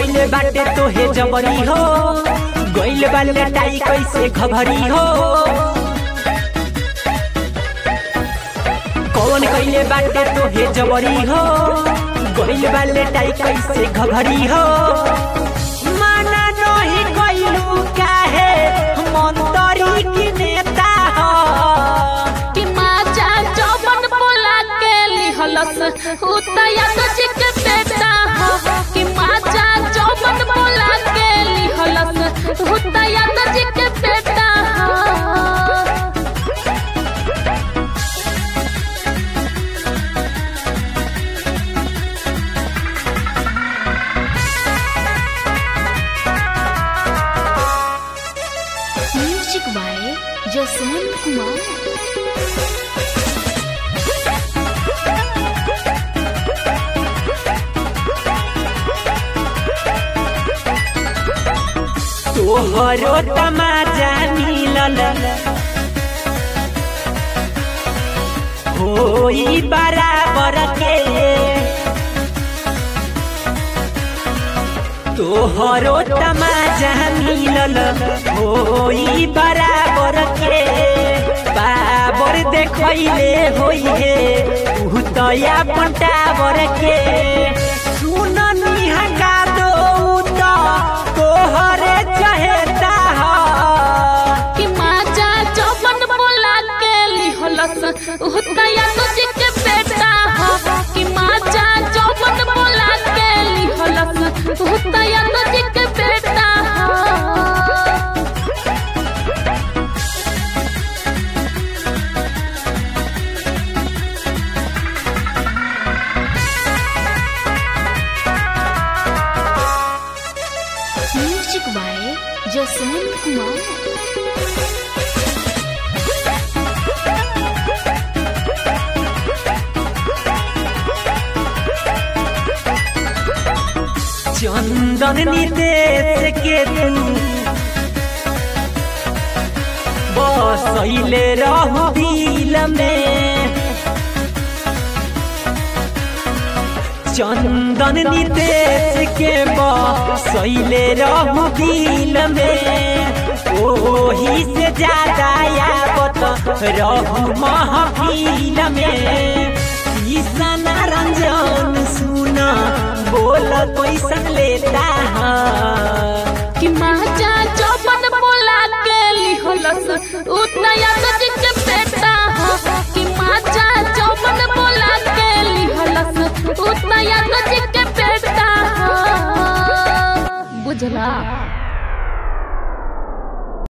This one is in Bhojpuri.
कइले बाटे तोहे जबरी हो गइल बा लटाई कैसे खबरी हो कौन कइले बाटे तोहे जबरी हो गइल बा लटाई कैसे खबरी हो माना नहीं कइलू काहे मंतरी की नेता हो कि माचा चौबन बोला के लिहलस उतया तो चिक बेटा हो कि माचा चौबन बोला के लिहलस उतया तो चिक बेटा हो म्यूजिक बाय जसवंत कुमार तोहरो तमाजा मिलल होई बराबर के तोहरो तमाजा मिलल होई बराबर के बाबर देखैले होई हे उ तया पटावर के सुननी हका दो त तोहरे चहेता हो कि माचा चौबन बोला के लिहलस उतया तो चिक बेटा हो कि माचा चौबन बोला के लिहलस उतया तो चिक बेटा हो म्यूजिक बाय जसवंत कुमार चंदन निदेश के तू बसैले रहू दिल में चंदन निदेश के बसैले रहू दिल में ओही से ज्यादा यावत रहू महफिल में ईसन रंजन सुना बोल कैसन लेता है कि माचा चौबन बोला के लिहलस उतया तो चिक बेटा हो कि माचा चौबन बोला के लिहलस उतया तो चिक बेटा हो बुझला